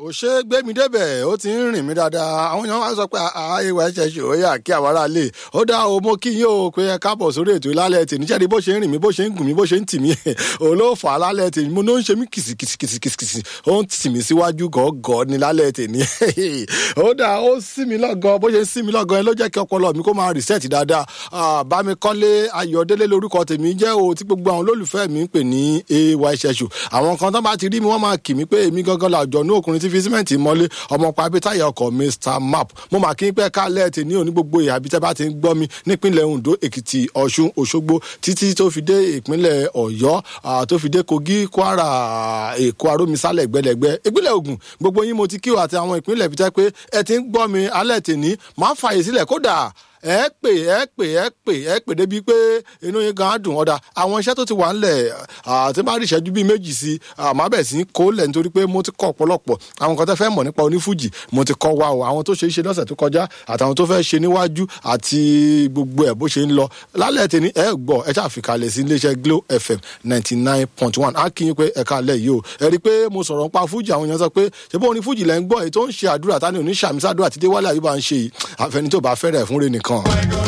kò ṣe é gbé mi débẹ̀ ó ti ń rìn mí dáadáa àwọn èèyàn wá sọ pé àìwá ẹ̀ṣẹ̀ ṣe ó yà kí àwọn ará lè ó dá o mo kí yín o pé ẹ káàbọ̀ sórí ètò ìlálẹ̀ tèmi jẹ́rìí bó ṣe ń rìn mí bó ṣe ń gùn mí bó ṣe ń tì mí òun ló fà á lálẹ́ tèmi mo ló ń ṣe mí kìsìkìsìkìsìkìsì ó ń tì mí síwájú gọ́gọ́ ní lálẹ́ tèmi ó dá ó sí mi lọ́gọ́ bó ṣe ń sí mi lọ́gọ́ ẹ ló jẹ́ kí ọpọlọ mi kó máa reset dáadáa Bámikọ́lé Ayọ̀délé lórúkọ tèmi jẹ́ o tí gbogbo àwọn olólùfẹ́ mi ń pè ní ay ṣẹṣù àwọn kan tó bá ti rí mi wọ́n máa kì mí pé èmi gangan làjọ ní òkùnrin tí fi símẹ́ǹtì mọ́lé ọmọ pàbí táyà ọkọ̀ Mr Map mo mà kí n pẹ́ kálẹ̀ tì ní òní gbogbo ìhà bí tẹ́ bá ti ń gbọ́ mi nípínlẹ̀ Ondo Èkìtì Ọ̀ṣun Òṣogbo títí tó fi dé ìpínlẹ̀ Ọ̀yọ́ tó fi dé Kogi Kwara Èkó arómisálẹ̀ gbẹlẹ̀gbẹ́ ìpínlẹ̀ Ògùn gbogbo yín mo ti kí o àti àwọn ìpínlẹ̀ fi tẹ́ pé ẹ ti ń gbọ́ mi alẹ́ tì ní máa fààyè sílẹ̀ kódà ẹ pè ẹ pè ẹ pè ẹ pè débi pé inú yín gan dùn ọ̀dà àwọn iṣẹ́ tó ti wà ńlẹ̀ àti bá rí ìṣẹ́jú bíi méjì sí àmọ́ bẹ̀ sí kó lẹ̀ nítorí pé mo ti kọ́ ọ̀pọ̀lọpọ̀ àwọn kan tó fẹ́ mọ̀ nípa onífújì mo ti kọ́ wa o àwọn tó ṣe é ṣe lọ́sẹ̀ tó kọjá àtàwọn tó fẹ́ ṣe níwájú àti gbogbo ẹ̀ bó ṣe ń lọ lálẹ́ tèmi ẹ gbọ́ ẹ ṣàfikalẹ̀ sí iléeṣẹ́ Glo FM ninety nine point one á kí yín pé ẹ̀ka alẹ́ yìí o ẹ rí i pé mo sọ̀rọ̀ nípa fújì àwọn èèyàn sọ pé ṣé bó onífújì lẹ́ ń gbọ́ èyí tó ń ṣe àdúrà tani oníṣàmísàdúrà tí Déwálé Àyùbá ń ṣe yìí àfẹnitó bá fẹ́rẹ̀ fúnre nìkan.